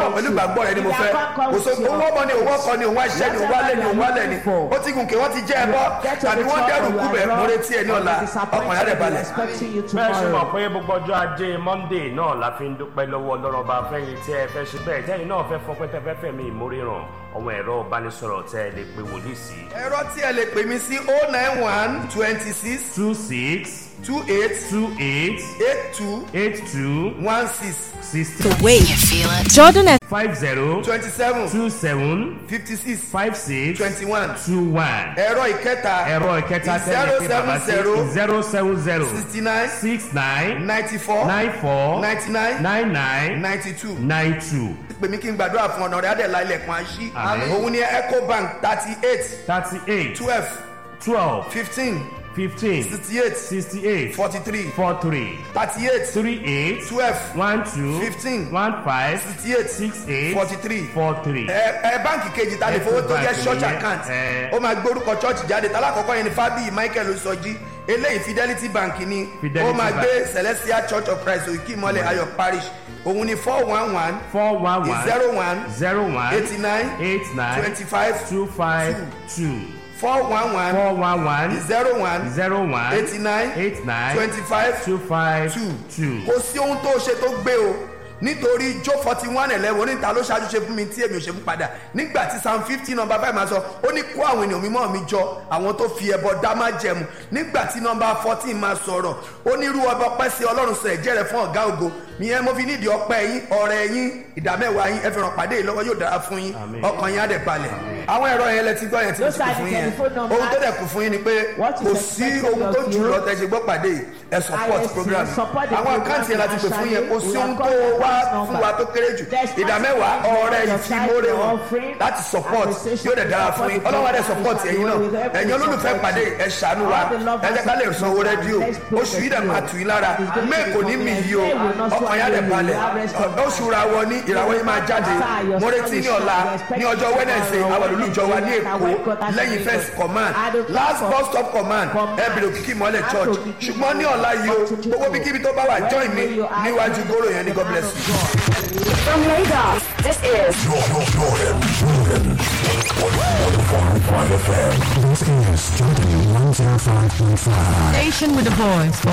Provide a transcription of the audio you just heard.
bọ̀ pẹ̀lú ìgbàgbọ́ rẹ ni mo fẹ́ kò so owó ọmọ ni owó ọkọ ni òun àṣẹ ni òun wálẹ̀ ni òun wálẹ̀ ni ó ti gùn kí wọ́n ti jẹ́ ẹ bọ́ tàbí wọ́n dẹ́rù kú bẹ̀ mo retí ẹ ní ọ̀la ọkàn yà rẹ̀ balẹ̀. bẹ́ẹ̀ ṣe mọ̀ pé gbogbo ọjọ́ ajé monday náà la fi ń dúpẹ́ lọ́wọ́ ọlọ́run ọba fẹ́yìn tí ẹ fẹ́ ṣe bẹ́ẹ̀ tẹ́yìn náà fẹ́ fọpẹ́ tẹ́ fẹ́ fẹ̀mí ìmóríràn ọmọ ẹ̀rọ ìbánisọ̀rọ̀ tẹ́ ẹ lè pe wòlíì sí. ẹ̀rọ tí ẹ lè pè mí sí oh nine one twenty six two six two eight two eight eight two eight two one six sixteen Wait. You feel it? Jordan F. five zero twenty seven two seven fifty six five six twenty one two one. ẹ̀rọ ìkẹta ẹ̀rọ ìkẹta tẹ́lẹ̀ pé bàbá sí zero seven zero sixty nine six nine ninety four nine four ninety nine nine nine ninety two nine two pè mí kí n gbàdúrà fún ọ̀nà rẹ̀ adẹ̀lá ilẹ̀kùn àṣì Àmín. òun ni ecobank thirty eight thirty eight twelve twelve fifteen fifteen sixty eight sixty eight forty three four three thirty eight three eight twelve one two Fifteen. one five sixty eight six eight forty three four three. ẹ ẹ báǹkì kejì ta lè fowó tó jẹ Ecobank church nìyẹn, account ẹ. ó máa gbórúkọ church jáde tálákọ̀ọ́kọ́ yẹn ni fábíyì michael osọjí eléyìí fidelity bank ni Fidelity ó máa Bank. gbé celestial church of christ òkè ìmọ̀lẹ̀ ayọ̀ parish òun ni four one one four one one zero one zero one eighty nine eight nine twenty five two five two four one one four one one zero one zero one eighty nine eight nine twenty five two five two two. kò sí ohun tó ṣe tó gbé o nítorí jó forty one eleven oníta ló ṣáájú ṣe fún mi tí èmi ò ṣe fún padà nígbà tí psalm fifty number five máa sọ ó ní kó àwọn ènìyàn mímọ́ mi jọ àwọn tó fi ẹbọ dá má jẹmu nígbà tí number fourteen máa sọ̀rọ̀ ó ní irú ọba ọpẹ́ sí ọlọ́run sọ ẹ̀jẹ̀ rẹ̀ fún ọ̀gá ògo ìyẹn mo fi nídìí ọpẹ́ yín ọ̀rẹ́ yín ìdámẹ́wàá yín ẹ fi ràn pàdé yìí lọ́wọ́ yóò dára fún yín Àmín. ọkàn yín á dẹ̀ balẹ̀ àwọn ẹ̀rọ yẹn lẹ ti gbọ́ yẹn tí mo Those ti kù are fún the yín yẹn telephone numbers. ohun tó dẹ̀ kù fún yín ni pé What is kò sí expected ohun tó of jù you? lọ tẹ̀ ṣe gbọ́ pàdé yìí ẹ support ISC, program support the àwọn program àkáǹtì yẹn láti pè fún yẹn kò sí financially. ohun We tó have wá got fún the wa tó kéré jù There's ìdá mẹ́wàá nothing ọ̀rẹ́ your ìfimóre tithe wọn offering, láti support appreciation, yóò dẹ̀ dára fún yín support ọlọ́wọ́ dẹ̀ the support program. ẹ̀yin náà We will help ẹ̀yin you olólùfẹ́ support pàdé ẹ̀ ṣàánú wa All the lovers ẹ jẹ́ ká lè of sanwó the rédíò program. Let's oṣù yìí dẹ̀ pray máa tù yín lára It's going to mẹ́ẹ̀ be kò ní mì yí o May will not ọkàn yá dẹ̀ swallow you. balẹ̀ You have rest of oṣù ràwọ̀ ní ìràwọ̀ yìí máa jáde mo retí ní ọ̀la ní ọjọ́ wednesday àwọn olùjọ wa ní èkó lẹ́yìn first command last bus stop command ẹ bèrè òkìkí mọ́lẹ̀ church ṣùgbọ́n ní ọ̀la yìí o gbogbo bíkíbi tó bá wà join mi níwájú góró yẹn ní god bless you. From Lagos, this is Station with a voice for